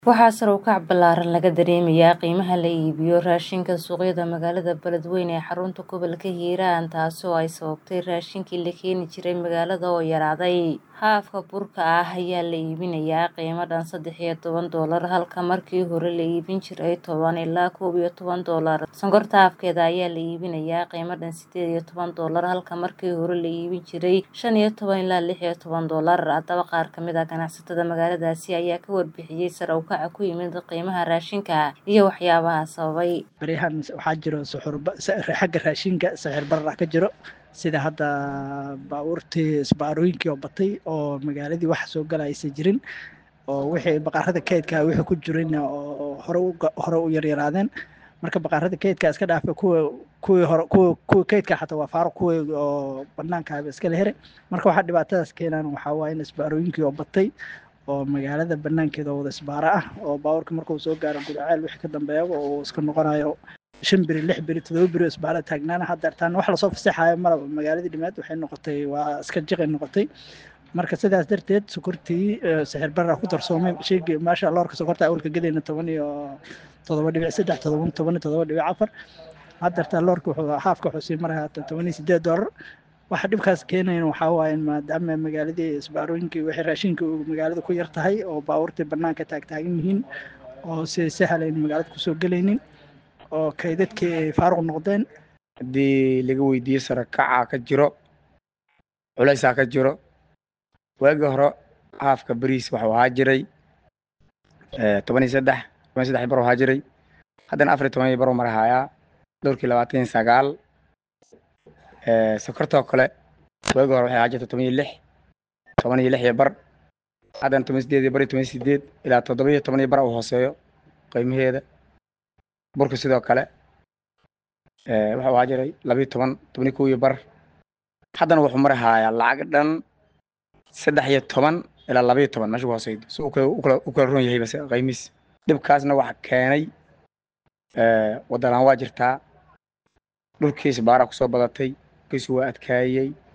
Waxaa sare u kac ballaaran laga dareemayaa qiimaha la iibiyo raashinka suuqyada magaalada Beledweyne ee xarunta gobolka Hiiraan taasoo ay sababtay raashinkii la keeni jiray magaalada oo yaraaday. Haafka burka ah ayaa la iibinayaa qiimo dhan saddex iyo toban doolar halka markii hore la iibin jiray toban ilaa koob iyo toban doolar. Sonkorta haafkeeda ayaa la iibinayaa qiimo dhan sideed iyo toban doolar halka markii hore la iibin jiray shan iyo toban ilaa lix iyo toban doolar. Haddaba qaar ka mid ah ganacsatada magaaladaasi ayaa ka warbixiyay sare u kaca ku yimid qiimaha raashinka iyo waxyaabaha sababay. Baryahan waxaa jiro suxur xagga raashinka sicir barar ka jiro sida hadda baabuurtii isbaarooyinkii oo batay oo magaaladii wax soo gala aysan jirin oo wixii baqaarada kaydka wixii ku jirin oo hore u hore u yaryaraadeen marka baqaarada kaydka iska dhaafa kuwa kuwii hore kuwa kuwa kaydka xataa waa faaruq kuwii oo banaanka ah iska la heray marka waxaa dhibaatadaas keenaan waxaa waaye in isbaarooyinkii oo batay oo magaalada banaankeeda wada isbaaro ah oo baabuurka markuu soo gaaro gudaceel wixii ka dambeeya oo iska noqonayo shan beri lix beri todoba beri isbaara taagnaana hadda taan wax lasoo fasaxayo malaba magaaladii dhimaad waxay noqotay waa iska jiqay noqotay marka sidaas darteed sokortii sixir barra ku darsoomay sheegii maasha loorka sokorta awalka gadayna toban iyo todoba dhibic saddex todoba toban iyo todoba dhibic afar haddartaa loorka wuxuu haafka wuxuu sii maraya toban iyo sideed doolar waxa dhibkaas keenayan waxaa waaye maadaama magaaladii isbaarooyinkii wixii raashinka magaalada ku yar tahay oo baabuurtii banaanka taagtaagan yihiin oo si sahalayn magaalada kusoo gelaynin oo kaydadkii ay faaruq noqdeen haddii laga weydiiyo sare kaca ka jiro culaysaa ka jiro waagii hore haafka beriis waxuu ahaa jiray toban iyo saddex toban iyo saddex bar ahaa jiray haddana afar iyo toban iyo bar mar hayaa dhowrkii labaatan iyo sagaal sokortoo kale waagii hore waxay ahaa jirta toban iyo lix toban iyo lix iyo bar haddana toban sideed iyo bar iyo toban sideed ilaa toddoba iyo toban iyo bar uu hooseeyo qiimaheeda burka sidoo kale wuxuu ahaa jiray labiyo toban toban iyo kow iyo bar haddana wuxuu mari hayaa lacag dhan saddex iyo toban ilaa labiyo toban meesha ku hooseydo si u kala ron yahay base qiimihiis dhibkaasna waxa keenay waddalaan waa jirtaa dhulkiis baara kusoo badatay kiisu waa adkaayey